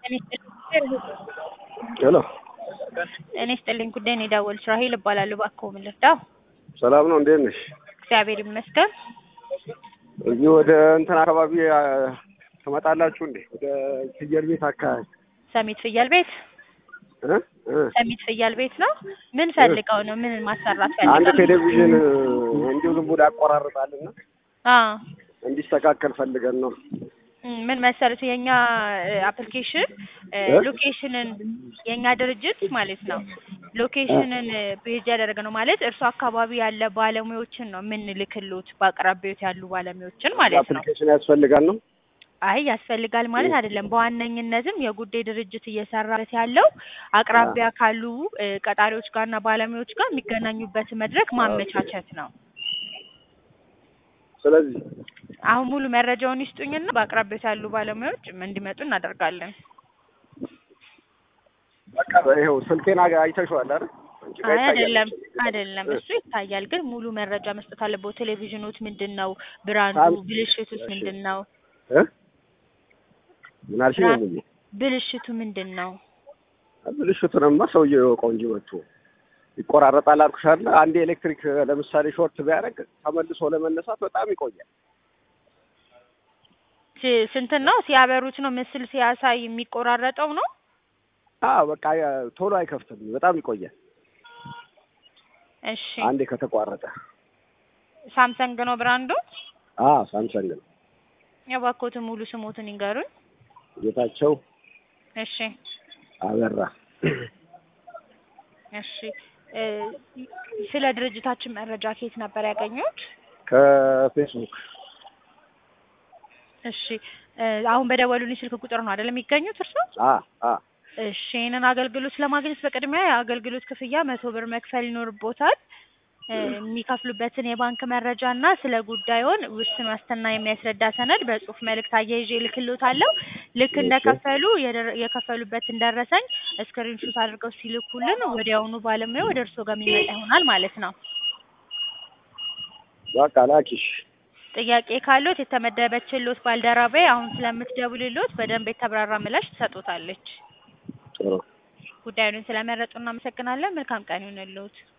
ሄሎ እኔ ስጥልኝ ጉዳይ ነው የደወልኩት። ራሄል እባላለሁ። እባክዎ ምን ልርዳው? ሰላም ነው? እንዴት ነሽ? እግዚአብሔር ይመስገን። እዚህ ወደ እንትን አካባቢ አ፣ ትመጣላችሁ እንዴ? ወደ ፍየል ቤት አካባቢ ሰሚት ፍየል ቤት እ እ ሰሚት ፍየል ቤት ነው። ምን ፈልገው ነው? ምን ማሰራት አንድ ፈልገው? ቴሌቪዥን እንዲሁ ዝም ብሎ ያቆራርጣልና አዎ እንዲስተካከል ፈልገን ነው። እም፣ ምን መሰሉት የኛ አፕሊኬሽን እ? ሎኬሽንን የኛ ድርጅት ማለት ነው ሎኬሽንን ቤዝ ያደረገ ነው ማለት እርሱ አካባቢ ያለ ባለሙያዎችን ነው የምንልክሉት በአቅራቢያዎት ያሉ ባለሙያዎችን ማለት ነው። አፕሊኬሽን ያስፈልጋል ነው። አይ ያስፈልጋል ማለት አይደለም። በዋነኝነትም የጉዳይ ድርጅት እየሰራበት ያለው አቅራቢያ ካሉ እ፣ ቀጣሪዎች ጋርና ባለሙያዎች ጋር የሚገናኙበት መድረክ ማመቻቸት ነው። ስለዚህ አሁን ሙሉ መረጃውን ይስጡኝና በአቅራቢያዎት ያሉ ባለሙያዎች እንዲመጡ እናደርጋለን። በቃ ይኸው ስልኬን አገ- አይተሽዋል አይደል? አንቺ ጋር አይ ይታያል። አይደለም አይደለም፣ እሱ ይታያል፣ ግን ሙሉ መረጃ መስጠት አለበት። ቴሌቪዥኖት ምንድን ነው ብራንዱ፣ ሳም- ብልሽቱስ እሺ። ምንድን ነው? እ? ምን አልሽኝ? ብራንድ- ሙዬ ብልሽቱ ምንድን ነው? ብልሽቱንማ ሰውዬው የወቀው እንጂ መጥቶ ይቆራረጣል አልኩሽ አይደል? አንዴ ኤሌክትሪክ ለምሳሌ ሾርት ቢያደርግ ተመልሶ ለመነሳት በጣም ይቆያል። ሲ- ስንት ነው ሲያበሩት ነው ምስል ሲያሳይ የሚቆራረጠው ነው? አዎ በቃ ያ- ቶሎ አይከፍትም፣ በጣም ይቆያል። እሺ አንዴ ከተቋረጠ። ሳምሰንግ ነው ብራንዱ? አዎ ሳምሰንግ ነው። የባኮትን ሙሉ ስሞትን ይንገሩኝ። ጌታቸው እሺ አበራ እሺ እ፣ ስለ ድርጅታችን መረጃ ከየት ነበር ያገኙት? ከፌስቡክ እሺ እ፣ አሁን በደወሉልኝ ስልክ ቁጥር ነው አይደል የሚገኙት እርስዎ? አ አ እሺ ይህንን አገልግሎት ለማግኘት በቅድሚያ የአገልግሎት ክፍያ መቶ ብር መክፈል ይኖርቦታል። እ፣ የሚከፍሉበትን የባንክ መረጃ እና ስለ ጉዳዩን ውስን ዋስትና የሚያስረዳ ሰነድ በጽሁፍ መልእክት አያይዤ እልክልዎታለሁ። ልክ እሺ። እንደከፈሉ የደረ- የከፈሉበትን ደረሰኝ ስክሪንሾት አድርገው ሲልኩልን ወዲያውኑ ባለሙያ ወደ እርስዎ ጋር የሚመጣ ይሆናል ማለት ነው። በቃ ላኪሽ። ጥያቄ ካሎት የተመደበችሎት ባልደረባዬ አሁን ስለምትደውልሎት በደንብ የተብራራ ምላሽ ትሰጡታለች። ጥሩ ጉዳዩን ስለመረጡ እናመሰግናለን። መልካም ቀን ይሁንልዎት።